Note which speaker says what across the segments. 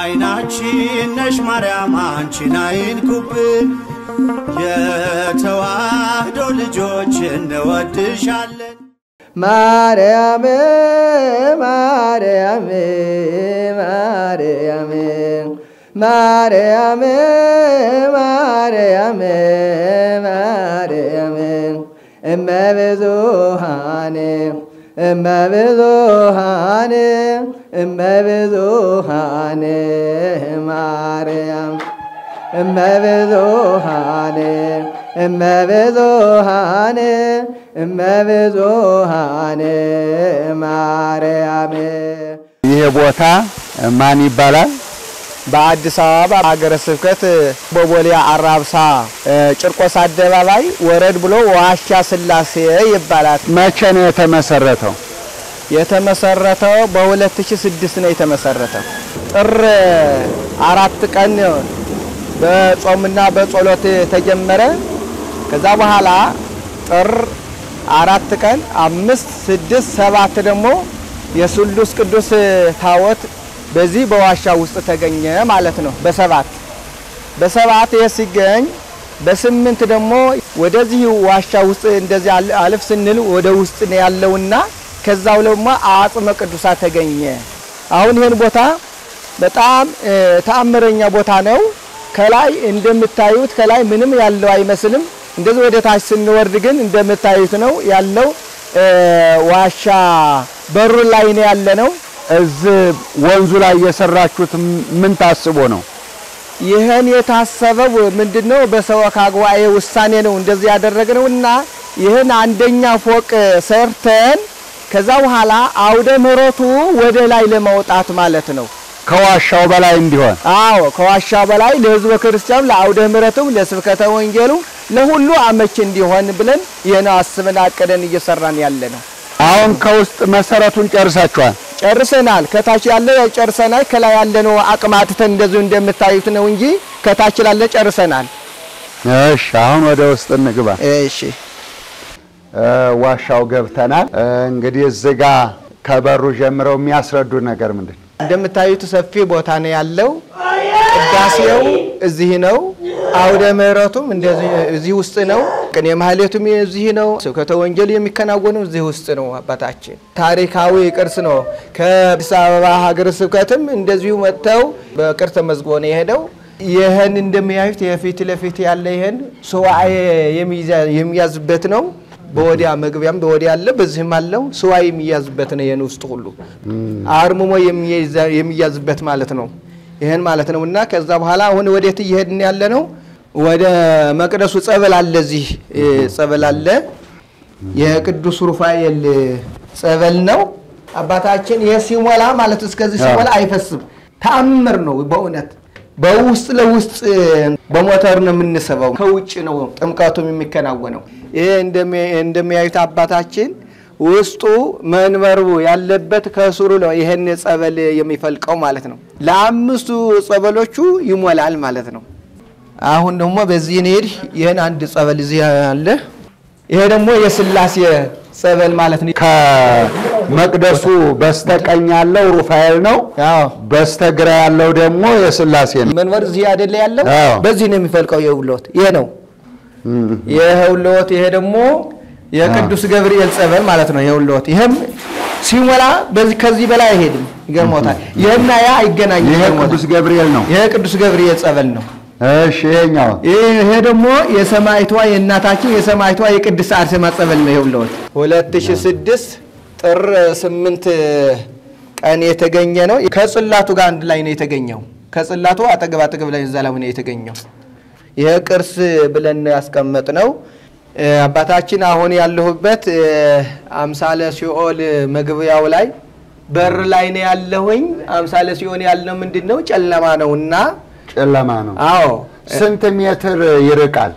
Speaker 1: አይናችን ነሽ ማርያም አንቺን አይንኩብን፣ የተዋህዶ ልጆች እንወድሻለን።
Speaker 2: ማርያም ማርያም ማርያም ማርያም ማርያም ማርያም እመብዙሃን እመብዙሃን እመብዙሃን ማርያም እመብዙሃን እመብዙሃን እመብዙሃን ማርያም
Speaker 3: ይሄ ቦታ ማን ይባላል?
Speaker 2: በአዲስ አበባ ሀገረ ስብከት በቦሌ አራብሳ ጭርቆስ አደባባይ ወረድ ብሎ ዋሻ ስላሴ ይባላል።
Speaker 3: መቼ ነው የተመሰረተው?
Speaker 2: የተመሰረተው በ2006 ነው የተመሰረተው። ጥር አራት ቀን በጾምና በጸሎት ተጀመረ። ከዛ በኋላ ጥር አራት ቀን አምስት፣ ስድስት፣ ሰባት ደግሞ የስሉስ ቅዱስ ታቦት በዚህ በዋሻ ውስጥ ተገኘ ማለት ነው። በሰባት በሰባት ይህ ሲገኝ በስምንት ደግሞ ወደዚህ ዋሻ ውስጥ እንደዚህ አልፍ ስንል ወደ ውስጥ ነው ያለውና ከዛው ደግሞ አጽመ ቅዱሳት ተገኘ። አሁን ይህን ቦታ በጣም ተአምረኛ ቦታ ነው። ከላይ እንደምታዩት ከላይ ምንም ያለው አይመስልም። እንደዚህ ወደ ታች ስንወርድ ግን እንደምታዩት ነው ያለው። ዋሻ በሩ ላይ ነው ያለ ነው።
Speaker 3: እዚህ ወንዙ ላይ የሰራችሁት ምን ታስቦ ነው?
Speaker 2: ይህን የታሰበው ምንድነው? በሰበካ ጉባኤ ውሳኔ ነው እንደዚህ ያደረግነው እና ይህን አንደኛ ፎቅ ሰርተን ከዛ በኋላ አውደ ምሕረቱ ወደ ላይ ለማውጣት ማለት ነው።
Speaker 3: ከዋሻው በላይ እንዲሆን
Speaker 2: አዎ ከዋሻው በላይ ለሕዝበ ክርስቲያኑ ለአውደ ምሕረቱም ለስብከተ ወንጌሉ ለሁሉ አመች እንዲሆን ብለን ይህን አስበን አቅደን እየሰራን ያለ ነው።
Speaker 3: አሁን ከውስጥ መሰረቱን ጨርሳችኋል?
Speaker 2: ጨርሰናል። ከታች ያለ ጨርሰናል። ከላይ ያለ ነው አቅማትተን እንደዚሁ እንደምታዩት ነው እንጂ ከታች ላለ ጨርሰናል።
Speaker 3: እሺ፣ አሁን ወደ ውስጥ እንግባ።
Speaker 2: እሺ
Speaker 3: ዋሻው ገብተናል። እንግዲህ እዚህ ጋ ከበሩ ጀምረው የሚያስረዱ ነገር ምንድን ነው?
Speaker 2: እንደምታዩት ሰፊ ቦታ ነው ያለው። ቅዳሴው እዚህ ነው። አውደ ምሕረቱም እንደዚህ እዚህ ውስጥ ነው። ቅኔ ማህሌቱም እዚህ ነው። ስብከተ ወንጌል የሚከናወነው እዚህ ውስጥ ነው። አባታችን ታሪካዊ ቅርስ ነው። ከአዲስ አበባ ሀገረ ስብከትም እንደዚሁ መጥተው በቅርስ ተመዝግቦ ነው የሄደው። ይህን እንደሚያዩት የፊት ለፊት ያለ ይህን ሱባኤ የሚያዝበት ነው። በወዲያ መግቢያም በወዲያ አለ፣ በዚህም አለው ስዋይ የሚያዝበት ነው። ይህን ውስጥ ሁሉ አርምሞ የሚያዝበት ማለት ነው። ይህን ማለት ነው እና ከዛ በኋላ አሁን ወዴት እየሄድን ያለ ነው? ወደ መቅደሱ ጸበል አለ፣ እዚህ ጸበል አለ። የቅዱስ ሩፋኤል ጸበል ነው አባታችን። ይህ ሲሞላ ማለት እስከዚህ ሲሞላ አይፈስም። ተአምር ነው በእውነት በውስጥ ለውስጥ በሞተር ነው የምንስበው። ከውጭ ነው ጥምቀቱም የሚከናወነው። ይህ እንደሚያዩት አባታችን ውስጡ መንበሩ ያለበት ከስሩ ነው ይህን ጸበል የሚፈልቀው ማለት ነው። ለአምስቱ ጸበሎቹ ይሞላል ማለት ነው። አሁን ደግሞ በዚህ እንሂድ። ይህን አንድ ጸበል እዚህ አለ። ይሄ ደግሞ የስላሴ ጸበል ማለት ነው።
Speaker 3: ከመቅደሱ በስተቀኝ ያለው ሩፋኤል ነው።
Speaker 2: አዎ
Speaker 3: በስተግራ ያለው ደግሞ የስላሴ ነው።
Speaker 2: መንበር እዚህ አይደለ ያለው?
Speaker 3: አዎ።
Speaker 2: በዚህ ነው የሚፈልቀው የውሎት ይሄ ነው የውሎት። ይሄ ደግሞ የቅዱስ ገብርኤል ጸበል ማለት ነው። የውሎት ይሄም ሲሞላ በዚህ ከዚህ በላይ አይሄድም። ይገርሞታል። ይሄና ያ አይገናኝም።
Speaker 3: ይሄ
Speaker 2: ይገርሞታል።
Speaker 3: ቅዱስ ገብርኤል ነው።
Speaker 2: ይሄ ቅዱስ ገብርኤል ጸበል ነው።
Speaker 3: እሺ፣ ይሄኛው
Speaker 2: ይሄ ደግሞ የሰማይቷ የእናታችን የሰማይቷ የቅድስት አርሴማ ጸበል ነው። ይኸውልዎት 2006 ጥር 8 ቀን የተገኘ ነው። ከጽላቱ ጋር አንድ ላይ ነው የተገኘው። ከጽላቱ አጠገብ አጠገብ ላይ እዛ ላይ ነው የተገኘው። ይሄ ቅርስ ብለን ያስቀመጥ ነው። አባታችን አሁን ያለሁበት አምሳለ ሲኦል መግቢያው ላይ በር ላይ ነው ያለሁኝ። አምሳለ ሲኦል ያልነው ምንድን ነው? ጨለማ ነውና
Speaker 3: ጨለማ ነው።
Speaker 2: አዎ
Speaker 3: ስንት ሜትር ይርቃል?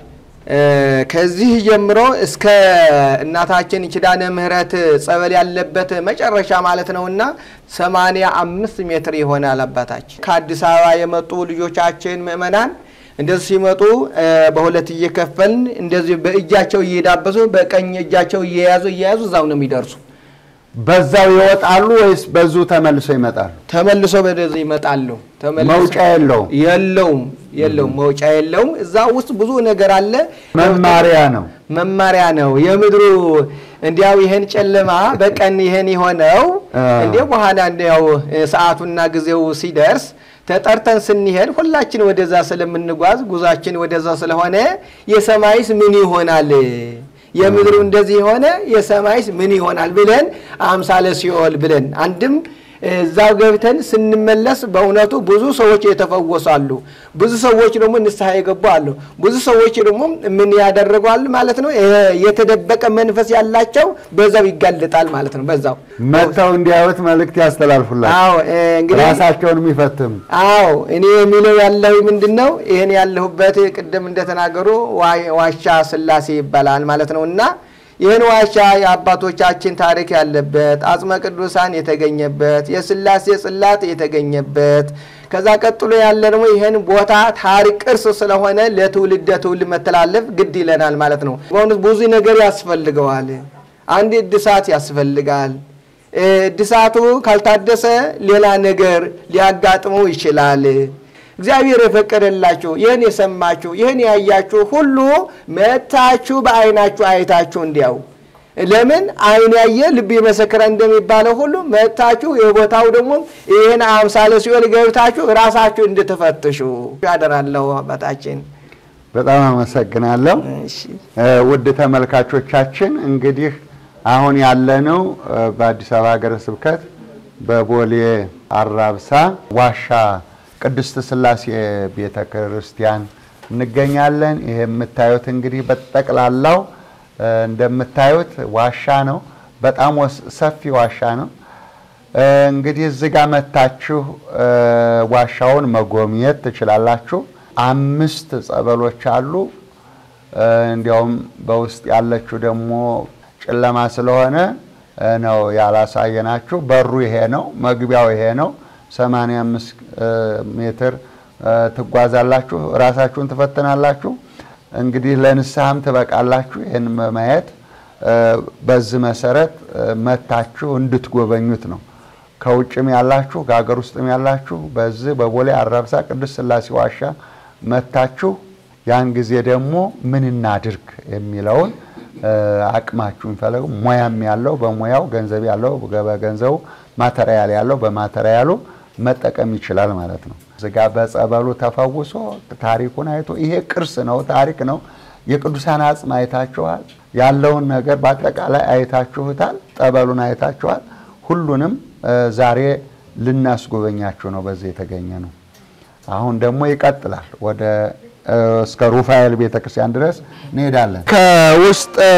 Speaker 2: ከዚህ ጀምሮ እስከ እናታችን ኪዳነ ምሕረት ጸበል ያለበት መጨረሻ ማለት ነውና ሰማንያ አምስት ሜትር ይሆናል። አባታችን ከአዲስ አበባ የመጡ ልጆቻችን ምእመናን እንደዚህ ሲመጡ በሁለት እየከፈልን እንደዚህ በእጃቸው እየዳበሱ በቀኝ እጃቸው እየያዙ እየያዙ እዛው ነው የሚደርሱ።
Speaker 3: በዛው ይወጣሉ ወይስ በዙ ተመልሰው ይመጣሉ?
Speaker 2: ተመልሶ ወደዚህ ይመጣሉ። ተመልሶ-
Speaker 3: መውጫ የለውም።
Speaker 2: የለውም የለውም መውጫ የለውም። እዛ ውስጥ ብዙ ነገር አለ።
Speaker 3: መማሪያ ነው።
Speaker 2: መማሪያ ነው። የምድሩ እንዲያው ይሄን ጨለማ በቀን ይሄን የሆነው
Speaker 3: አ።
Speaker 2: እንዲያው በኋላ እንዲያው ሰዓቱና ጊዜው ሲደርስ ተጠርተን ስንሄድ ሁላችን ወደዛ ስለምንጓዝ ጉዟችን ወደዛ ስለሆነ የሰማይስ ምን ይሆናል የምድሩ እንደዚህ የሆነ የሰማይስ ምን ይሆናል ብለን አምሳለ ሲኦል ብለን አንድም እዛው ገብተን ስንመለስ በእውነቱ ብዙ ሰዎች የተፈወሱ አሉ። ብዙ ሰዎች ደግሞ ንስሐ የገቡ አሉ። ብዙ ሰዎች ደግሞ ምን ያደረጉ አሉ ማለት ነው። የ- የተደበቀ መንፈስ ያላቸው በዛው ይጋለጣል ማለት ነው። በዛው
Speaker 3: መጥተው እንዲያዩት መልእክት ያስተላልፉላቸው።
Speaker 2: አዎ እ፣ እንግዲህ
Speaker 3: ራሳቸውን የሚፈትም
Speaker 2: አዎ እኔ የሚለው ያለሁ ምንድን ነው ይህን ያለሁበት ቅድም እንደተናገሩ ዋ- ዋሻ ስላሴ ይባላል ማለት ነው እና ይህን ዋሻ የአባቶቻችን ታሪክ ያለበት አጽመ ቅዱሳን የተገኘበት የስላሴ ጽላት የተገኘበት ከዛ ቀጥሎ ያለ ደግሞ ይህን ቦታ ታሪክ ቅርስ ስለሆነ ለትውልድ ትውልድ መተላለፍ ግድ ይለናል ማለት ነው። በእውነት ብዙ ነገር ያስፈልገዋል። አንድ እድሳት ያስፈልጋል። እድሳቱ ካልታደሰ ሌላ ነገር ሊያጋጥመው ይችላል። እግዚአብሔር የፈቀደላችሁ ይህን የሰማችሁ ይህን ያያችሁ ሁሉ መታችሁ በዓይናችሁ አይታችሁ እንዲያው ለምን ዓይን ያየ ልብ የመሰከረ እንደሚባለው ሁሉ መታችሁ የቦታው ደግሞ ይህን አምሳለ ሲኦል ገብታችሁ ራሳችሁ እንድትፈትሹ ያደራለሁ አባታችን።
Speaker 3: በጣም አመሰግናለሁ።
Speaker 2: እሺ።
Speaker 3: እ፣ ውድ ተመልካቾቻችን እንግዲህ አሁን ያለነው እ፣ በአዲስ አበባ ሀገረ ስብከት በቦሌ አራብሳ ዋሻ ቅድስት ሥላሴ ቤተ ክርስቲያን እንገኛለን። ይሄ የምታዩት እንግዲህ በጠቅላላው እ፣ እንደምታዩት ዋሻ ነው። በጣም ወስ- ሰፊ ዋሻ ነው። እ፣ እንግዲህ እዚህ ጋር መታችሁ እ፣ ዋሻውን መጎብኘት ትችላላችሁ። አምስት ጸበሎች አሉ። እ፣ እንዲያውም በውስጥ ያለችው ደግሞ ጨለማ ስለሆነ እ፣ ነው ያላሳየናችሁ። በሩ ይሄ ነው፣ መግቢያው ይሄ ነው። 85 እ፣ ሜትር እ፣ ትጓዛላችሁ፣ ራሳችሁን ትፈትናላችሁ። እንግዲህ ለንስሐም ትበቃላችሁ። ይህን በማየት እ፣ በዚህ መሰረት እ፣ መታችሁ እንድትጎበኙት ነው። ከውጭም ያላችሁ ከሀገር ውስጥም ያላችሁ በዚህ በቦሌ አራብሳ ቅዱስ ሥላሴ ዋሻ መታችሁ ያን ጊዜ ደግሞ ምን እናድርግ የሚለውን እ፣ አቅማችሁን ፈለጉ። ሙያም ያለው በሙያው ገንዘብ ያለው በገንዘቡ ማተሪያል ያለው በማተሪያሉ መጠቀም ይችላል ማለት ነው። እዚጋ በጸበሉ ተፈውሶ ታሪኩን አይቶ ይሄ ቅርስ ነው፣ ታሪክ ነው። የቅዱሳን አጽም አይታችኋል። ያለውን ነገር በአጠቃላይ አይታችሁታል። ጠበሉን አይታችኋል። ሁሉንም እ፣ ዛሬ ልናስጎበኛችሁ ነው በዚህ የተገኘ ነው። አሁን ደግሞ ይቀጥላል። ወደ እ፣ እስከ ሩፋኤል ቤተክርስቲያን ድረስ እንሄዳለን። ከውስጥ እ፣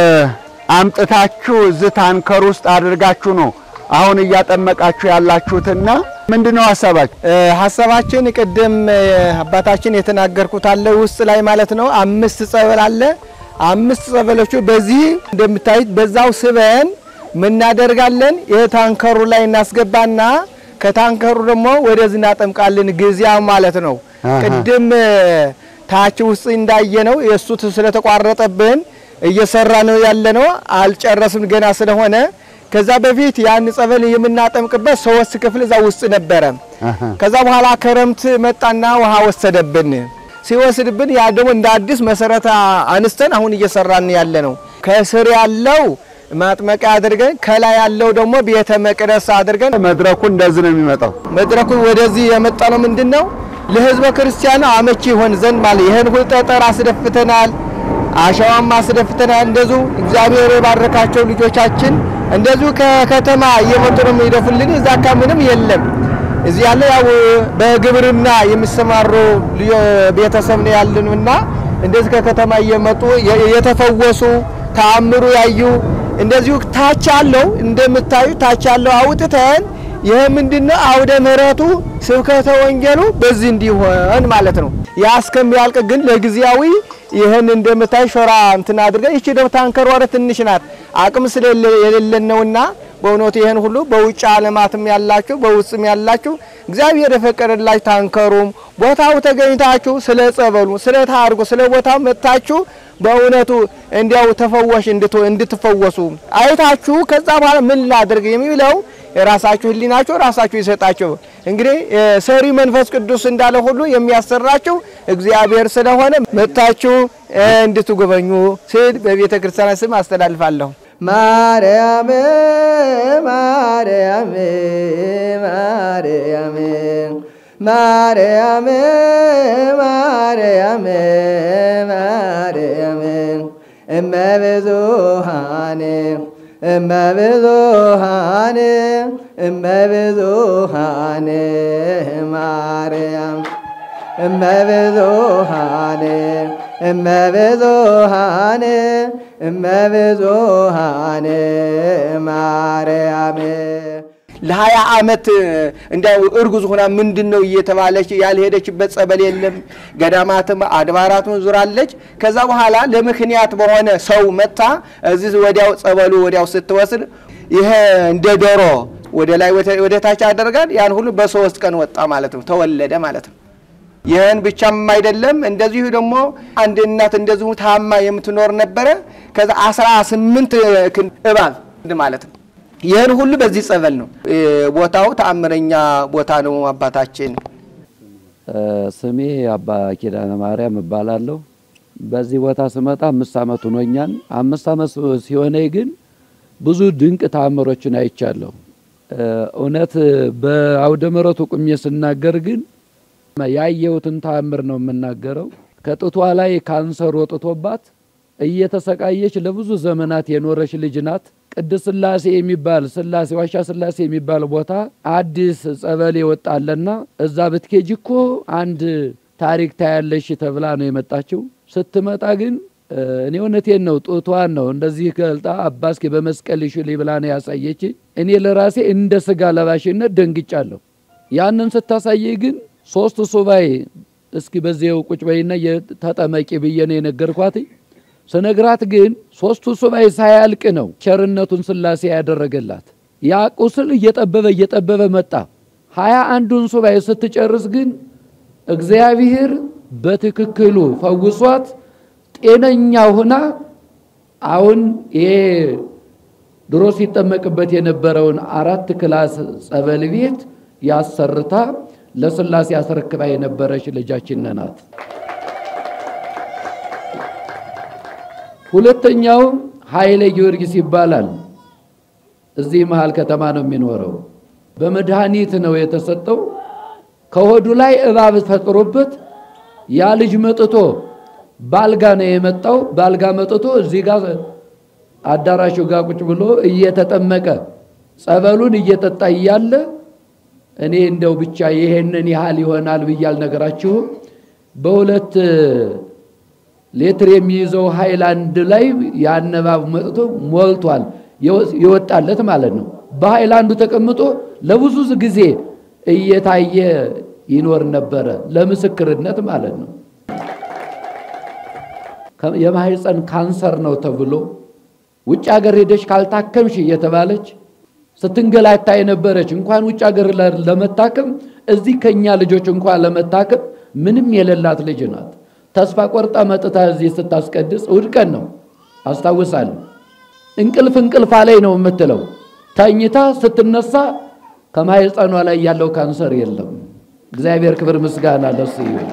Speaker 3: አምጥታችሁ እዚህ ታንከር ውስጥ አድርጋችሁ ነው አሁን እያጠመቃችሁ ያላችሁትና ምንድን ነው ሀሳባችሁ?
Speaker 2: እ፣ ሀሳባችን ቅድም እ፣ አባታችን የተናገርኩት አለ ውስጥ ላይ ማለት ነው። አምስት ጸበል አለ። አምስት ጸበሎቹ በዚህ እንደምታዩት በዛው ስበን ምናደርጋለን የታንከሩ ላይ እናስገባና ከታንከሩ ደግሞ ወደዚህ እናጠምቃለን። ጊዜያው ማለት ነው።
Speaker 3: አሃ።
Speaker 2: ቅድም እ፣ ታች ውስጥ እንዳየ ነው የእሱ ስለተቋረጠብን እየሰራ ነው ያለ ነው። አልጨረስም ገና ስለሆነ ከዛ በፊት ያን ጸበል የምናጠምቅበት ሶስት ክፍል እዛ ውስጥ ነበረ።
Speaker 3: አሃ።
Speaker 2: ከዛ በኋላ ክረምት መጣና ውሃ ወሰደብን። ሲወስድብን ያ ደግሞ እንደ አዲስ መሰረት አንስተን አሁን እየሰራን ያለ ነው። ከስር ያለው ማጥመቂያ አድርገን ከላይ ያለው ደግሞ ቤተ መቅደስ አድርገን
Speaker 3: መድረኩ እንደዚህ ነው የሚመጣው።
Speaker 2: መድረኩ ወደዚህ የመጣ ነው። ምንድን ነው ለህዝበ ክርስቲያኑ አመቺ ይሆን ዘንድ ማለት ይህን ሁሉ ጠጠር አስደፍተናል፣ አሸዋም አስደፍተናል። እንደዚሁ እግዚአብሔር የባረካቸው ልጆቻችን እንደዚሁ ከከተማ እየመጡ ነው የሚደፉልን። እዛ አካባቢ ምንም የለም። እዚህ ያለ ያው በግብርና የሚሰማሩ ልዮ- ቤተሰብ ነው ያለንና እንደዚህ ከከተማ እየመጡ የ- የተፈወሱ ተአምሩ ያዩ እንደዚሁ ታች ያለው እንደምታዩ ታች ያለው አውጥተን ይህ ምንድነው አውደ ምሕረቱ ስብከተ ወንጌሉ በዚህ እንዲሆን ማለት ነው። ያ እስከሚያልቅ ግን ለጊዜያዊ ይህን እንደምታይ ሾራ እንትን አድርገን ይቺ ደግሞ ታንከር ወረ ትንሽ ናት አቅም ስለሌለን ነውና በእውነቱ ይህን ሁሉ በውጭ ዓለማትም ያላችሁ በውስጥም ያላችሁ እግዚአብሔር የፈቀደላችሁ ታንከሩም ቦታው ተገኝታችሁ ስለ ጸበሉ፣ ስለ ታርጉ፣ ስለ ቦታው መጥታችሁ በእውነቱ እንዲያው ተፈወሽ እንድትፈወሱ አይታችሁ ከዛ በኋላ ምን ላድርግ የሚለው የራሳችሁ ሕሊናችሁ ራሳችሁ ይሰጣችሁ። እንግዲህ ሰሪ መንፈስ ቅዱስ እንዳለ ሁሉ የሚያሰራችሁ እግዚአብሔር ስለሆነ መጥታችሁ እንድትጎበኙ ስል በቤተ ክርስቲያን ስም አስተላልፋለሁ። ማርያም ማርያም ማርያም ማርያም ማርያም ማርያም እመብዙሃን እመብዙሃን እመብዙሃን ማርያም እመብዙሃን እመብዙሃን እመብዙሃን ማርያም ለሀያ ዓመት እንዲያው እርጉዝ ሆና ምንድን ነው እየተባለች ያልሄደችበት ጸበል የለም። ገዳማትም አድባራቱን ዙራለች። ከዛ በኋላ ለምክንያት በሆነ ሰው መታ እዚህ ወዲያው ጸበሉ ወዲያው ስትወስድ ይሄ እንደ ዶሮ ወደ ላይ ወደ ታች ያደርጋል። ያን ሁሉ በሶስት ቀን ወጣ ማለት ነው፣ ተወለደ ማለት ነው። ይህን ብቻም አይደለም። እንደዚሁ ደግሞ አንድ እናት እንደዚሁ ታማ የምትኖር ነበረ። ከዛ አስራ ስምንት እባብ ማለት ነው። ይህን ሁሉ በዚህ ጸበል ነው። ቦታው ተአምረኛ ቦታ ነው። አባታችን
Speaker 4: ስሜ አባ ኪዳነ ማርያም እባላለሁ። በዚህ ቦታ ስመጣ አምስት ዓመት ሆኖኛል። አምስት ዓመት ሲሆነኝ ግን ብዙ ድንቅ ተአምሮችን አይቻለሁ። እውነት በአውደ ምሕረቱ ቁሜ ስናገር ግን ያየሁትን ተአምር ነው የምናገረው። ከጡቷ ላይ ካንሰር ወጥቶባት እየተሰቃየች ለብዙ ዘመናት የኖረች ልጅ ናት። ቅድስት ሥላሴ የሚባል ሥላሴ ዋሻ ሥላሴ የሚባል ቦታ አዲስ ጸበል የወጣለና እዛ ብትኬጅ እኮ አንድ ታሪክ ታያለሽ ተብላ ነው የመጣችው። ስትመጣ ግን እኔ እውነቴን ነው ጡቷን ነው እንደዚህ ገልጣ አባስኬ በመስቀል ሽልኝ ብላ ነው ያሳየች። እኔ ለራሴ እንደ ስጋ ለባሽነት ደንግጫለሁ። ያንን ስታሳየኝ ግን ሶስት ሱባኤ እስኪ በዚያው ቁጭ በይና ተጠመቂ ብዬ ነው የነገርኳት። ስነግራት ግን ሶስቱ ሱባኤ ሳያልቅ ነው ቸርነቱን ሥላሴ ያደረገላት። ያ ቁስል እየጠበበ እየጠበበ መጣ። ሀያ አንዱን ሱባኤ ስትጨርስ ግን እግዚአብሔር በትክክሉ ፈውሷት ጤነኛ ሁና አሁን ይሄ ድሮ ሲጠመቅበት የነበረውን አራት ክላስ ጸበል ቤት ያሰርታ ለሥላሴ አስረክባ የነበረች ልጃችን ናት። ሁለተኛው ኃይለ ጊዮርጊስ ይባላል። እዚህ መሃል ከተማ ነው የሚኖረው። በመድኃኒት ነው የተሰጠው። ከሆዱ ላይ እባብ ፈጥሮበት ያ ልጅ መጥቶ ባልጋ ነው የመጣው። ባልጋ መጥቶ እዚህ ጋር አዳራሹ ጋር ቁጭ ብሎ እየተጠመቀ ጸበሉን እየጠጣ እያለ እኔ እንደው ብቻ ይሄንን ያህል ይሆናል ብዬ አልነገራችሁም። በሁለት ሌትር የሚይዘው ሃይላንድ ላይ ያን እባብ መጥቶ ሞልቷል፣ ይወጣለት ማለት ነው። በሃይላንዱ ተቀምጦ ለብዙ ጊዜ እየታየ ይኖር ነበረ፣ ለምስክርነት ማለት ነው። የማህፀን ካንሰር ነው ተብሎ ውጭ ሀገር ሄደች ካልታከምሽ እየተባለች ስትንገላታ የነበረች እንኳን ውጭ ሀገር ለመታከም እዚህ ከኛ ልጆች እንኳን ለመታከም ምንም የሌላት ልጅ ናት። ተስፋ ቆርጣ መጥታ እዚህ ስታስቀድስ እሑድ ቀን ነው አስታውሳለሁ። እንቅልፍ እንቅልፋ ላይ ነው የምትለው። ተኝታ ስትነሳ ከማህፀኗ ላይ ያለው ካንሰር የለም። እግዚአብሔር ክብር ምስጋና ለሱ ይሁን።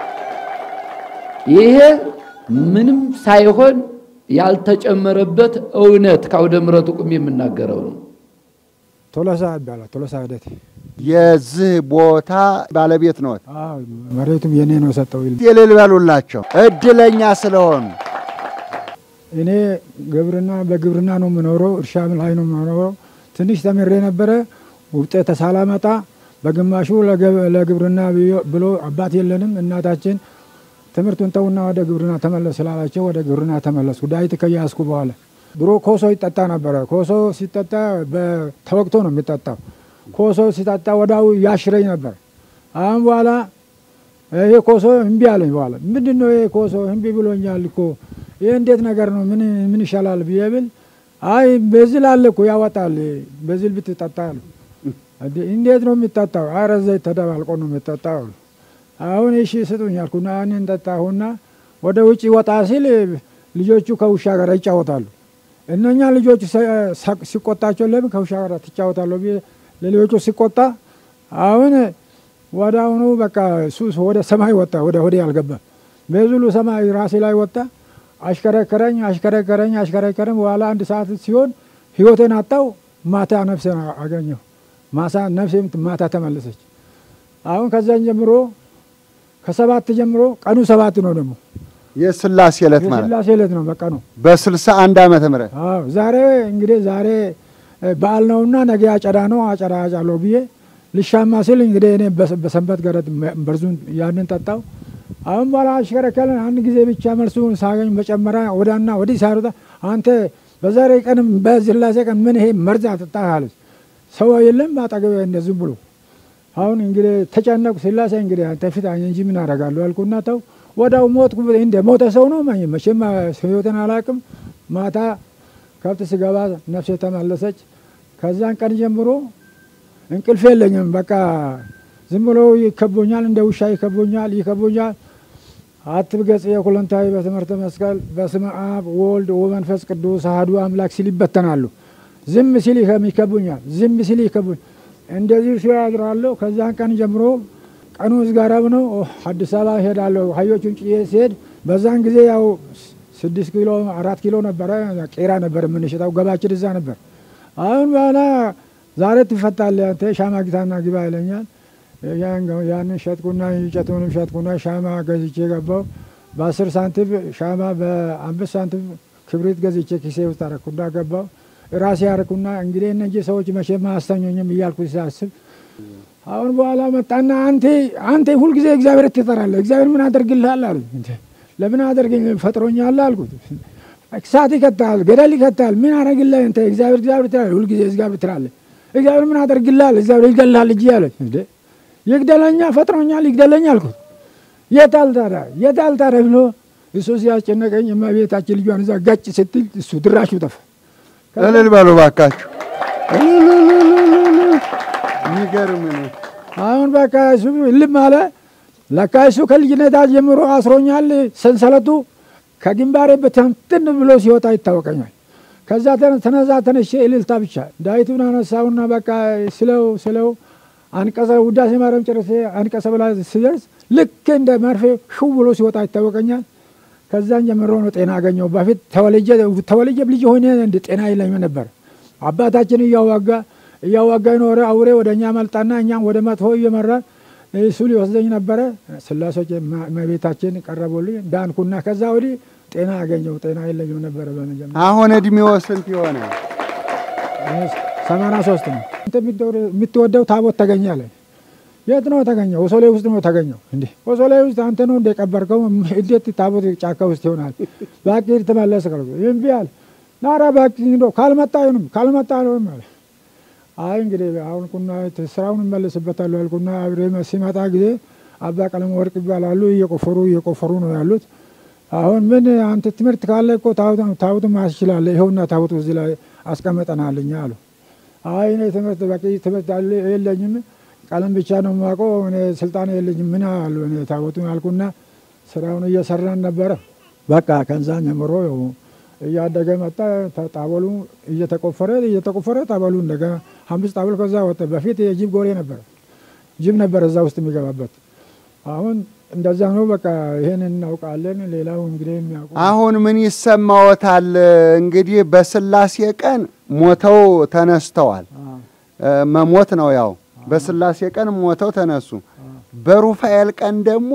Speaker 4: ይሄ ምንም ሳይሆን ያልተጨመረበት እውነት ከአውደ ምሕረቱ ቁም የምናገረው ነው።
Speaker 5: ቶሎሳ ይባላል። ቶሎሳ ሂደት
Speaker 3: የዚህ ቦታ ባለቤት ነዎት?
Speaker 5: መሬቱም የኔ ነው የሰጠው።
Speaker 3: የሌል በሉላቸው እድለኛ ስለሆኑ
Speaker 5: እኔ ግብርና በግብርና ነው የምኖረው፣ እርሻ ላይ ነው የምኖረው። ትንሽ ተምሬ ነበረ ውጤት ሳላመጣ በግማሹ ለግብርና ብሎ አባት የለንም እናታችን ትምህርቱን ተውና ወደ ግብርና ተመለስ ስላላቸው ወደ ግብርና ተመለስኩ። ዳዊት ከያዝኩ በኋላ ድሮ ኮሶ ይጠጣ ነበረ። ኮሶ ሲጠጣ ተወቅቶ ነው የሚጠጣው። ኮሶ ሲጠጣ ወዳው ያሽረኝ ነበር። አሁን በኋላ ይሄ ኮሶ እምቢ አለኝ። በኋላ ምንድን ነው ይሄ ኮሶ እምቢ ብሎኛል እኮ ይህ እንዴት ነገር ነው? ምን ይሻላል ብዬ ብል አይ በዚህ ላለ እኮ ያወጣል፣ በዚህ ብትጠጣ አሉ። እንዴ እንዴት ነው የሚጠጣው? አረ ዘይት ተደባልቆ ነው የሚጠጣው። አሉ። አሁን እሺ ስጡኝ አልኩና ያንን ጠጣሁና ወደ ውጭ ወጣ ሲል ልጆቹ ከውሻ ጋር ይጫወታሉ። እነኛ ልጆቹ ሰ- ሲቆጣቸው ለምን ከውሻ ጋር ትጫወታለሁ ብዬ ለልጆቹ ሲቆጣ አሁን ወደ አሁኑ በቃ ሱስ ወደ ሰማይ ወጣ። ወደ ሆዴ አልገባም። በዙሉ ሰማይ ራሴ ላይ ወጣ። አሽከረከረኝ አሽከረከረኝ አሽከረከረኝ። በኋላ አንድ ሰዓት ሲሆን ህይወቴን አጣው። ማታ ነፍሴን አገኘሁ። ማሳ ነፍሴም ማታ ተመለሰች። አሁን ከዛን ጀምሮ ከሰባት ጀምሮ ቀኑ ሰባት ነው ደግሞ
Speaker 3: የስላሴ ዕለት ማለት
Speaker 5: የስላሴ ዕለት ነው በቃ ነው።
Speaker 3: በስልሳ አንድ ዓመተ ምህረት
Speaker 5: አዎ ዛሬ እንግዲህ ዛሬ እ፣ በዓል ነውና ነገ አጨዳ ነው አጨዳ አጫለሁ ብዬ ልሻማ ስል እንግዲህ እኔ በሰ- በሰንበት ገረት በርዙን ያንን ጠጣው። አሁን በኋላ አሽከረከርን። አንድ ጊዜ ብቻ መልሱን ሳገኝ በጨመራ ወዳና ወዲህ ሳሩታ አንተ በዛሬ ቀንም በስላሴ ቀን ምን ይሄ መርዝ አጠጣህ አለች። ሰው የለም አጠገቤ እንደዚህ ብሎ አሁን እንግዲህ ተጨነቁ። ስላሴ እንግዲህ አንተ ፊት አኝ እንጂ ምን አደርጋለሁ አልኩና ተው ወዳው ሞትኩ። እንደ ሞተ ሰው ነው መ- መቼም ህይወትን አላውቅም። ማታ ከብት ስገባ ነፍሴ ተመለሰች። ከዛን ቀን ጀምሮ እንቅልፍ የለኝም። በቃ ዝም ብሎ ይከቦኛል፣ እንደ ውሻ ይከቦኛል፣ ይከቦኛል። አትብገጽ የኩለንታዊ በትምህርተ መስቀል በስመ አብ ወልድ ወመንፈስ ቅዱስ አሐዱ አምላክ ሲል ይበተናሉ። ዝም ሲል ይከቡኛል፣ ዝም ሲል ይከቡኝ። እንደዚህ ሲያድራለሁ። ከዛን ቀን ጀምሮ ቀኑ ዝጋረብ ነው። አዲስ አበባ ሄዳለሁ። ሀዮቹን ጭዬ ሲሄድ በዛን ጊዜ ያው ስድስት ኪሎ አራት ኪሎ ነበረ ቄራ ነበር የምንሸጠው። ገባችን እዛ ነበር። አሁን በኋላ ዛሬ ትፈታለህ አንተ ሻማ ጊታና ግባ ይለኛል። ያንን ሸጥኩና እንጨቱንም ሸጥኩና ሻማ ገዝቼ ገባው። በአስር ሳንቲም ሻማ በአምስት ሳንቲም ክብሪት ገዝቼ ኪሴ ውስጥ አረኩና ገባው። ራሴ አረኩና እንግዲህ እነዚህ ሰዎች መቼም አያስተኙኝም እያልኩ ሲያስብ አሁን በኋላ መጣና አንተ አንተ ሁልጊዜ እግዚአብሔር ትጠራለህ፣ እግዚአብሔር ምን አደርግልሃል አሉ። ለምን አደርግኝ ፈጥሮኛል አልኩት። እሳት ይከታል፣ ገደል ይከታል፣ ምን አደርግልህ አንተ እግዚአብሔር እግዚአብሔር ትላለህ፣ ሁልጊዜ እግዚአብሔር ትላለህ። እግዚአብሔር ምን አደርግልሃል? እግዚአብሔር ይገድልሃል እጅ አለች። እንዴ ይግደለኛ ፈጥሮኛል፣ ይግደለኛ አልኩት። የታል ታዲያ የታል ታዲያ ብሎ እሱ ሲያስጨነቀኝ እመቤታችን ልጇን እዛ ጋጭ ስትል እሱ ድራሹ ጠፋ።
Speaker 3: እልል በሉ ባካችሁ። የሚገርም ነው።
Speaker 5: አሁን በቃ እሱ ልም አለ። ለካ እሱ ከልጅነታ ጀምሮ አስሮኛል። ሰንሰለቱ ከግንባሬ በትንትን ብሎ ሲወጣ ይታወቀኛል። ከዛ ተነዛ ተነሼ እልልታ ብቻ ዳዊቱን አነሳውና በቃ ስለው ስለው አንቀጸ ውዳሴ ማርያም ጨረሴ አንቀጸ ብላ ሲደርስ ልክ እንደ መርፌ ሽው ብሎ ሲወጣ ይታወቀኛል። ከዛን ጀምሮ ነው ጤና አገኘው። በፊት ተወልጄ ልጅ ሆኜ እንደ ጤና የለኝም ነበር። አባታችን እያዋጋ እያዋጋ ኖረ። አውሬ ወደ እኛ መልጣና እኛም ወደ መጥፎ እየመራ እሱ ሊወስደኝ ነበረ። ስላሶች መቤታችን ቀረቡልኝ፣ ዳንኩና ከዛ ወዲህ ጤና አገኘው። ጤና የለኝም ነበረ በመጀመሪያ።
Speaker 3: አሁን እድሜዎ ስንት የሆነ?
Speaker 5: ሰማንያ ሶስት ነው። የምትወደው ታቦት ተገኛለ። የት ነው ተገኘው? ወሶሌ ውስጥ ነው ተገኘው። እንዴ ወሶሌ ውስጥ አንተ ነው እንደቀበርከው? እንዴት ታቦት ጫካ ውስጥ ይሆናል? እባክህ ተመለስ ካልኩ እምቢ አለ። ናራ እባክህ እንደው ካልመጣ አይሆንም ካልመጣ አይሆንም አለ። አይ እንግዲህ አሁን ቁና ስራውን እመለስበታለሁ አልኩና አብሬ ሲመጣ ጊዜ አባ ቀለም ወርቅ ይባላሉ። እየቆፈሩ እየቆፈሩ ነው ያሉት። አሁን ምን አንተ ትምህርት ካለ እኮ ታቦቱ ማስ ይችላለ። ይኸውና ታቦቱ እዚህ ላይ አስቀመጠናልኛ አሉ። አይ እኔ ትምህርት በቂ ትምህርት የለኝም ቀለም ብቻ ነው የማውቀው እኔ ስልጣን የለኝም ምን አሉ። እኔ ታቦቱን አልኩና ስራውን እየሰራን ነበረ። በቃ ከዛን ጀምሮ እያደገ መጣ። ጣበሉ እየተቆፈረ እየተቆፈረ ጣበሉ እንደገና አምስት ጣበል ከዛ ወጣ። በፊት የጅብ ጎሬ ነበረ፣ ጅብ ነበረ እዛ ውስጥ የሚገባበት። አሁን እንደዛ ነው። በቃ ይሄን እናውቃለን። ሌላው እንግዲህ የሚያውቁ
Speaker 3: አሁን ምን ይሰማዎታል? እንግዲህ በስላሴ ቀን ሞተው ተነስተዋል። መሞት ነው ያው በስላሴ ቀን ሞተው ተነሱ። በሩፋኤል ቀን ደግሞ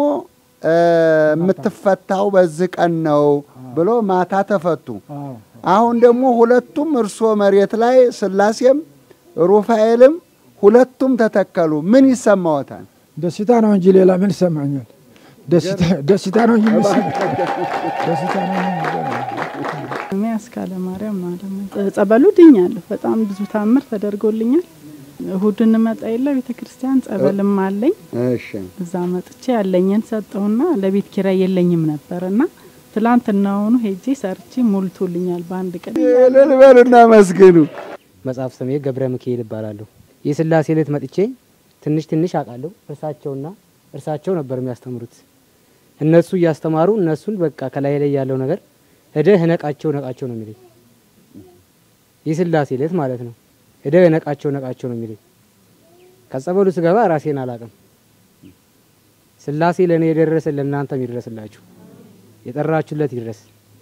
Speaker 3: የምትፈታው በዚህ ቀን ነው ብሎ ማታ ተፈቱ። አሁን ደግሞ ሁለቱም እርሶ መሬት ላይ ስላሴም ሩፋኤልም ሁለቱም ተተከሉ። ምን ይሰማዎታል?
Speaker 5: ደስታ ነው እንጂ ሌላ ምን ይሰማኛል? ደስታ ነው እንጂ ደስታ ነው
Speaker 6: እኔ አስካለ ማርያም ማለም ጸበሉ ድኛለሁ። በጣም ብዙ ታምር ተደርጎልኛል። እሁድ እንመጣ የለ ቤተ ክርስቲያን ጸበልም አለኝ።
Speaker 3: እሺ
Speaker 6: እዛ መጥቼ ያለኝን ሰጠውና ለቤት ኪራይ የለኝም ነበርና ትላንትናውኑ ሄጄ ሰርቼ ሞልቶልኛል በአንድ ቀን።
Speaker 3: እልል በሉና መስግኑ።
Speaker 7: መጽሐፍ ስሜ ገብረ ሚካኤል ይባላለሁ። የስላሴ ዕለት መጥቼ ትንሽ ትንሽ አውቃለሁ። እርሳቸውና እርሳቸው ነበር የሚያስተምሩት። እነሱ እያስተማሩ እነሱን በቃ ከላይ ላይ ያለው ነገር ሄደህ ነቃቸው ነቃቸው ነው የሚለኝ። የስላሴ ዕለት ማለት ነው። ሄደህ ነቃቸው ነቃቸው ነው የሚለኝ። ከጸበሉ ስገባ ራሴን አላቅም። ስላሴ ለእኔ የደረሰ ለእናንተም ይድረስላችሁ፣ የጠራችሁለት ይድረስ።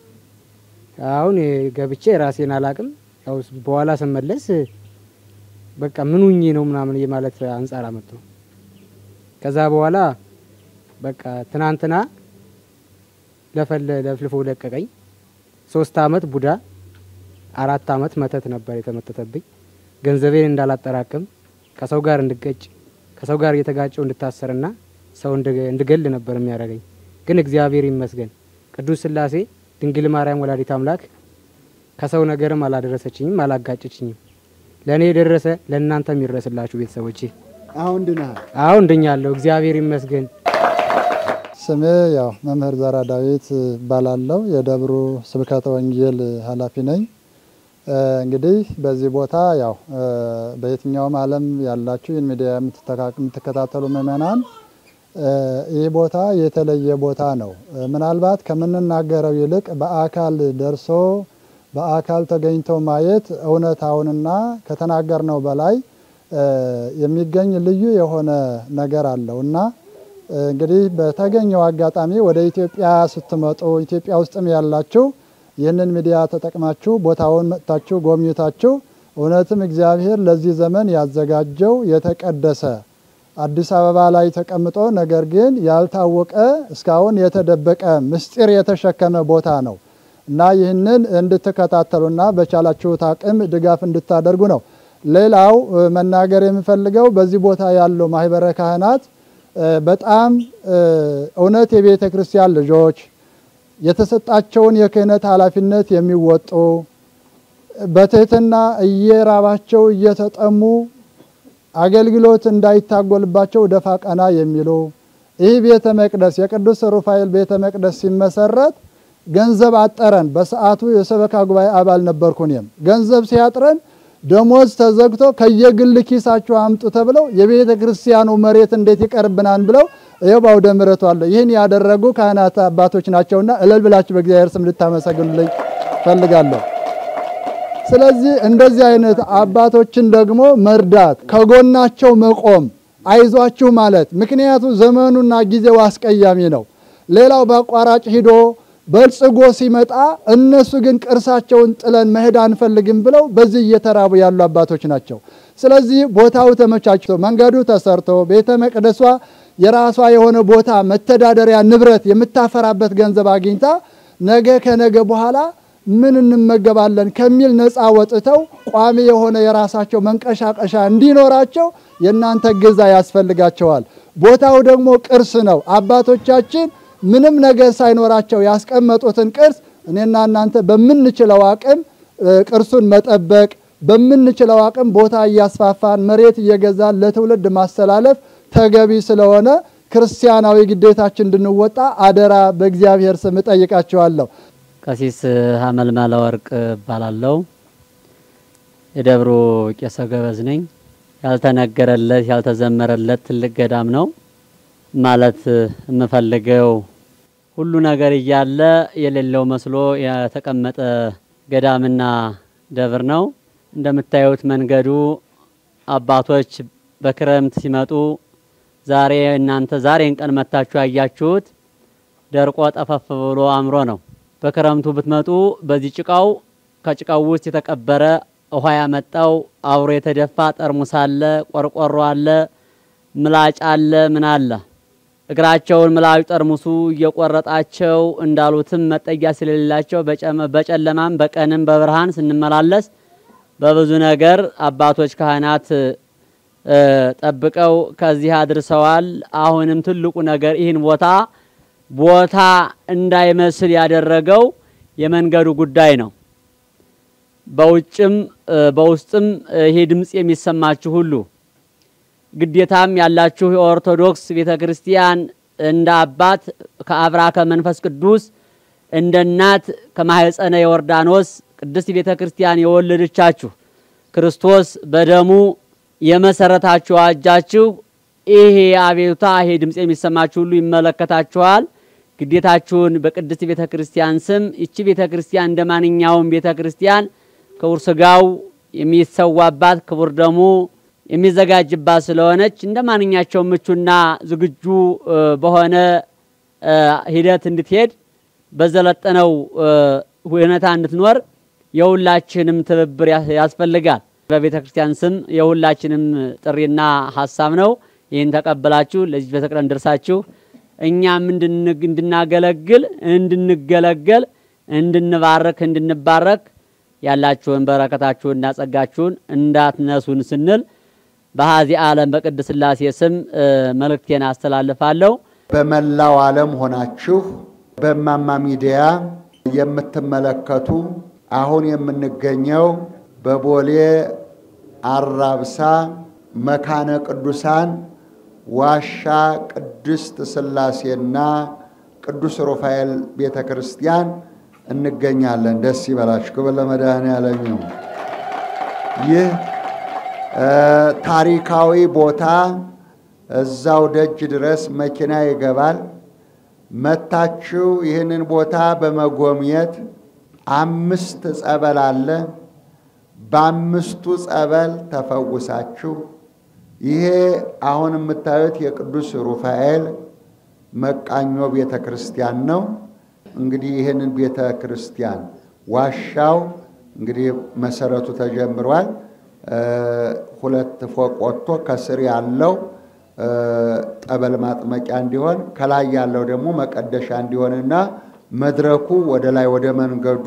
Speaker 7: አሁን ገብቼ ራሴን አላቅም። ያው በኋላ ስመለስ በቃ ምን ሁኜ ነው ምናምን የማለት አንጻር አመጡ። ከዛ በኋላ በቃ ትናንትና ለፈለ ለፍልፎ ለቀቀኝ። ሶስት አመት ቡዳ አራት አመት መተት ነበር የተመተተብኝ። ገንዘቤን እንዳላጠራቅም ከሰው ጋር እንድገጭ ከሰው ጋር እየተጋጨው እንድታሰርና ሰው እንድገል ነበር የሚያደርገኝ። ግን እግዚአብሔር ይመስገን ቅዱስ ስላሴ ድንግል ማርያም ወላዲት አምላክ ከሰው ነገርም አላደረሰችኝም፣ አላጋጨችኝም። ለእኔ የደረሰ ለእናንተ የሚደረስላችሁ ቤተሰቦቼ።
Speaker 8: አሁን ድነሃል?
Speaker 7: አሁን ድኛለሁ፣ እግዚአብሔር ይመስገን።
Speaker 8: ስሜ ያው መምህር ዘራ ዳዊት እባላለሁ። የደብሩ ስብከተ ወንጌል ኃላፊ ነኝ። እንግዲህ በዚህ ቦታ ያው በየትኛውም ዓለም ያላችሁ ይህን ሚዲያ የምትከታተሉ ምእመናን ይህ ቦታ የተለየ ቦታ ነው። ምናልባት ከምንናገረው ይልቅ በአካል ደርሶ በአካል ተገኝቶ ማየት እውነታውንና ከተናገርነው በላይ የሚገኝ ልዩ የሆነ ነገር አለው እና እንግዲህ በተገኘው አጋጣሚ ወደ ኢትዮጵያ ስትመጡ ኢትዮጵያ ውስጥም ያላችሁ ይህንን ሚዲያ ተጠቅማችሁ ቦታውን መጥታችሁ ጎብኝታችሁ እውነትም እግዚአብሔር ለዚህ ዘመን ያዘጋጀው የተቀደሰ አዲስ አበባ ላይ ተቀምጦ ነገር ግን ያልታወቀ እስካሁን የተደበቀ ምስጢር የተሸከመ ቦታ ነው እና ይህንን እንድትከታተሉና በቻላችሁት አቅም ድጋፍ እንድታደርጉ ነው። ሌላው መናገር የምፈልገው በዚህ ቦታ ያሉ ማህበረ ካህናት በጣም እውነት የቤተ ክርስቲያን ልጆች የተሰጣቸውን የክህነት ኃላፊነት የሚወጡ በትህትና እየራባቸው እየተጠሙ አገልግሎት እንዳይታጎልባቸው ደፋ ቀና የሚሉ ይህ ቤተ መቅደስ የቅዱስ ሩፋኤል ቤተ መቅደስ ሲመሰረት ገንዘብ አጠረን። በሰዓቱ የሰበካ ጉባኤ አባል ነበርኩ እኔም። ገንዘብ ሲያጥረን ደሞዝ ተዘግቶ ከየግል ኪሳችሁ አምጡ ተብለው የቤተ ክርስቲያኑ መሬት እንዴት ይቀርብናል ብለው ይኸው በአውደ ምሕረቱ አለ። ይህን ያደረጉ ካህናት አባቶች ናቸውና እልል ብላችሁ በእግዚአብሔር ስም ልታመሰግኑልኝ ፈልጋለሁ። ስለዚህ እንደዚህ አይነት አባቶችን ደግሞ መርዳት፣ ከጎናቸው መቆም፣ አይዟችሁ ማለት ምክንያቱ ዘመኑና ጊዜው አስቀያሚ ነው። ሌላው በአቋራጭ ሂዶ በልጽጎ ሲመጣ እነሱ ግን ቅርሳቸውን ጥለን መሄድ አንፈልግም ብለው በዚህ እየተራቡ ያሉ አባቶች ናቸው። ስለዚህ ቦታው ተመቻችቶ መንገዱ ተሰርቶ ቤተ መቅደሷ የራሷ የሆነ ቦታ መተዳደሪያ ንብረት የምታፈራበት ገንዘብ አግኝታ ነገ ከነገ በኋላ ምን እንመገባለን ከሚል ነፃ ወጥተው ቋሚ የሆነ የራሳቸው መንቀሻቀሻ እንዲኖራቸው የእናንተ እገዛ ያስፈልጋቸዋል። ቦታው ደግሞ ቅርስ ነው። አባቶቻችን ምንም ነገር ሳይኖራቸው ያስቀመጡትን ቅርስ እኔና እናንተ በምንችለው አቅም ቅርሱን መጠበቅ በምንችለው አቅም ቦታ እያስፋፋን መሬት እየገዛን ለትውልድ ማስተላለፍ ተገቢ ስለሆነ ክርስቲያናዊ ግዴታችን እንድንወጣ አደራ በእግዚአብሔር ስም እጠይቃቸዋለሁ።
Speaker 9: ቀሲስ ሀመልማለ ወርቅ እባላለሁ። የደብሩ ቄሰ ገበዝ ነኝ። ያልተነገረለት ያልተዘመረለት ትልቅ ገዳም ነው ማለት የምፈልገው ሁሉ ነገር እያለ የሌለው መስሎ የተቀመጠ ገዳምና ደብር ነው። እንደምታዩት መንገዱ አባቶች በክረምት ሲመጡ ዛሬ እናንተ ዛሬን ቀን መታችሁ ያያችሁት ደርቆ ጠፈፍ ብሎ አምሮ ነው። በክረምቱ ብትመጡ በዚህ ጭቃው ከጭቃው ውስጥ የተቀበረ ውሃ ያመጣው አብሮ የተደፋ ጠርሙስ አለ፣ ቆርቆሮ አለ፣ ምላጭ አለ፣ ምን አለ። እግራቸውን ምላጩ ጠርሙሱ እየቆረጣቸው እንዳሉትም መጠጊያ ስለሌላቸው በጨለማም በቀንም በብርሃን ስንመላለስ በብዙ ነገር አባቶች ካህናት ጠብቀው ከዚህ አድርሰዋል። አሁንም ትልቁ ነገር ይህን ቦታ ቦታ እንዳይመስል ያደረገው የመንገዱ ጉዳይ ነው። በውጭም በውስጥም ይሄ ድምፅ የሚሰማችሁ ሁሉ ግዴታም ያላችሁ የኦርቶዶክስ ቤተ ክርስቲያን እንደ አባት ከአብራ ከመንፈስ ቅዱስ እንደ እናት ከማህፀነ ዮርዳኖስ ቅድስት ቤተ ክርስቲያን የወለደቻችሁ ክርስቶስ በደሙ የመሰረታችሁ አዋጃችሁ ይሄ አቤቱታ ይሄ ድምፅ የሚሰማችሁ ሁሉ ይመለከታችኋል። ግዴታችሁን በቅድስት ቤተ ክርስቲያን ስም ይቺ ቤተ ክርስቲያን እንደ ማንኛውም ቤተ ክርስቲያን ክቡር ስጋው የሚሰዋባት ክቡር ደሙ የሚዘጋጅባት ስለሆነች እንደ ማንኛቸውም ምቹና ዝግጁ በሆነ ሂደት እንድትሄድ በዘለጠነው ሁኔታ እንድትኖር የሁላችንም ትብብር ያስፈልጋል። በቤተ ክርስቲያን ስም የሁላችንም ጥሪና ሀሳብ ነው። ይህን ተቀበላችሁ ለዚህ ቤተክርስቲያን ደርሳችሁ እኛም እንድናገለግል እንድንገለገል እንድንባረክ እንድንባረክ ያላችሁን በረከታችሁንና ጸጋችሁን እንዳትነሱን ስንል በሀዚህ ዓለም በቅድስት ሥላሴ ስም መልእክቴን አስተላልፋለሁ።
Speaker 3: በመላው ዓለም ሆናችሁ በእማማ ሚዲያ የምትመለከቱ አሁን የምንገኘው በቦሌ አራብሳ መካነ ቅዱሳን ዋሻ ቅድስት ሥላሴና ቅዱስ ሩፋኤል ቤተ ክርስቲያን እንገኛለን። ደስ ይበላችሁ። ክብር ለመድኃኔዓለም ይሁን። ይህ ታሪካዊ ቦታ እዛው ደጅ ድረስ መኪና ይገባል። መታችሁ ይህንን ቦታ በመጎብኘት አምስት ጸበል አለ። በአምስቱ ጸበል ተፈውሳችሁ ይሄ አሁን የምታዩት የቅዱስ ሩፋኤል መቃኞ ቤተ ክርስቲያን ነው። እንግዲህ ይህንን ቤተ ክርስቲያን ዋሻው እንግዲህ መሰረቱ ተጀምሯል። ሁለት ፎቅ ወጥቶ ከስር ያለው ጠበል ማጥመቂያ እንዲሆን ከላይ ያለው ደግሞ መቀደሻ እንዲሆንና መድረኩ ወደ ላይ ወደ መንገዱ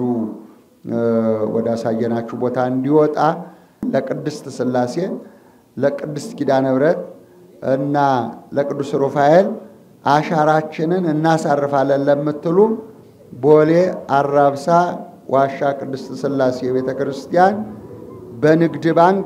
Speaker 3: ወደ አሳየናችሁ ቦታ እንዲወጣ ለቅድስት ሥላሴ ለቅድስት ኪዳነ ምሕረት እና ለቅዱስ ሩፋኤል አሻራችንን እናሳርፋለን ለምትሉ ቦሌ አራብሳ ዋሻ ቅድስት ሥላሴ ቤተ ክርስቲያን በንግድ ባንክ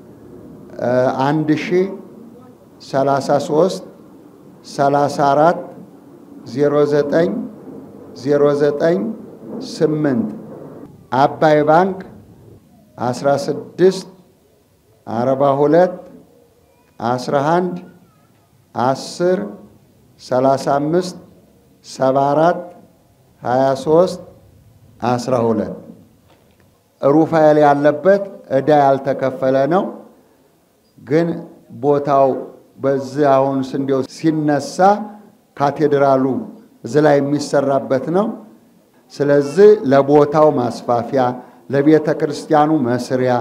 Speaker 3: አንድ ሺ ሰላሳ ሶስት ሰላሳ አራት ዜሮ ዘጠኝ ዜሮ ዘጠኝ ስምንት አባይ ባንክ አስራ ስድስት አርባ ሁለት አስራ አንድ አስር ሰላሳ አምስት ሰባ አራት ሀያ ሶስት አስራ ሁለት ሩፋኤል ያለበት ዕዳ ያልተከፈለ ነው። ግን ቦታው በዚህ አሁን ስንዴው ሲነሳ ካቴድራሉ እዚህ ላይ የሚሰራበት ነው። ስለዚህ ለቦታው ማስፋፊያ፣ ለቤተ ክርስቲያኑ መስሪያ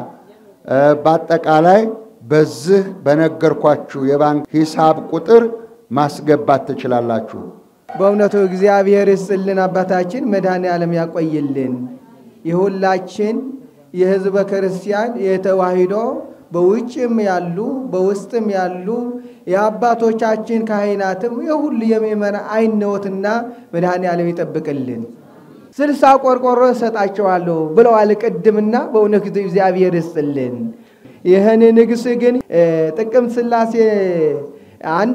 Speaker 3: በአጠቃላይ በዚህ በነገርኳችሁ የባንክ ሂሳብ ቁጥር ማስገባት ትችላላችሁ።
Speaker 2: በእውነቱ እግዚአብሔር ይስጥልን፣ አባታችን መድኃኔ ዓለም ያቆይልን። የሁላችን የሕዝበ ክርስቲያን የተዋሂዶ በውጭም ያሉ በውስጥም ያሉ የአባቶቻችን ካህናትም የሁሉ የሚመራ አይነወትና መድኃኔ ዓለም ይጠብቅልን። ስልሳ ቆርቆሮ እሰጣቸዋለሁ ብለዋል ቅድምና፣ በእውነት እግዚአብሔር ይስጥልን። ይህን ንግስ ግን ጥቅምት ሥላሴ አንድ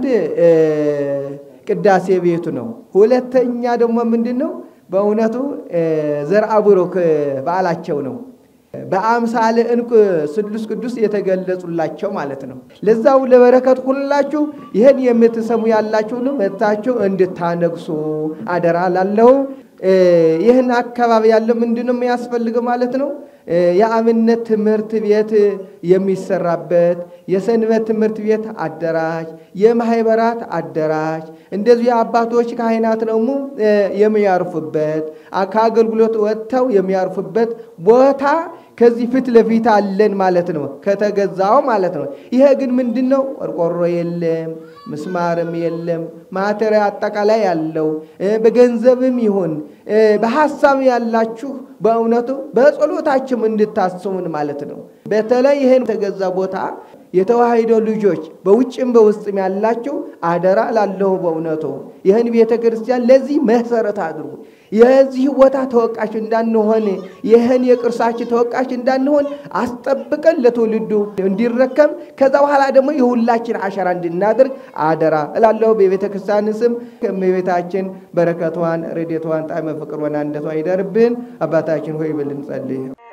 Speaker 2: ቅዳሴ ቤቱ ነው። ሁለተኛ ደግሞ ምንድን ነው? በእውነቱ ዘርአ ቡሩክ በዓላቸው ነው። በአምሳለ ዕንቁ ስሉስ ቅዱስ የተገለጹላቸው ማለት ነው። ለዛው ለበረከት ሁላችሁ ይህን የምትሰሙ ያላችሁን መጥታችሁ እንድታነግሱ አደራ ላለው ይህን አካባቢ ያለው ምንድን ነው የሚያስፈልገው ማለት ነው? የአብነት ትምህርት ቤት የሚሰራበት የሰንበት ትምህርት ቤት አደራጅ፣ የማህበራት አደራጅ፣ እንደዚሁ የአባቶች ካህናት ደግሞ የሚያርፉበት ከአገልግሎት ወጥተው የሚያርፉበት ቦታ ከዚህ ፊት ለፊት አለን ማለት ነው፣ ከተገዛው ማለት ነው። ይሄ ግን ምንድን ነው? ቆርቆሮ የለም፣ ምስማርም የለም። ማቴሪያ አጠቃላይ ያለው በገንዘብም ይሁን በሀሳብ ያላችሁ በእውነቱ በጸሎታችም እንድታስሙን ማለት ነው። በተለይ ይህን የተገዛ ቦታ የተዋሕዶ ልጆች በውጭም በውስጥም ያላችሁ አደራ ላለሁ በእውነቱ ይህን ቤተ ክርስቲያን ለዚህ መሰረት አድርጉ። የዚህ ቦታ ተወቃሽ እንዳንሆን ይህን የቅርሳችን ተወቃሽ እንዳንሆን አስጠብቀን ለትውልዱ እንዲረከም ከዛ በኋላ ደግሞ የሁላችን አሻራ እንድናደርግ አደራ እላለሁ። በቤተ ክርስቲያን ስም ከእመቤታችን በረከቷን፣ ረድኤቷን፣ ጣዕመ ፍቅሯን አንደቷ ይደርብን። አባታችን ሆይ ብልን ጸልይ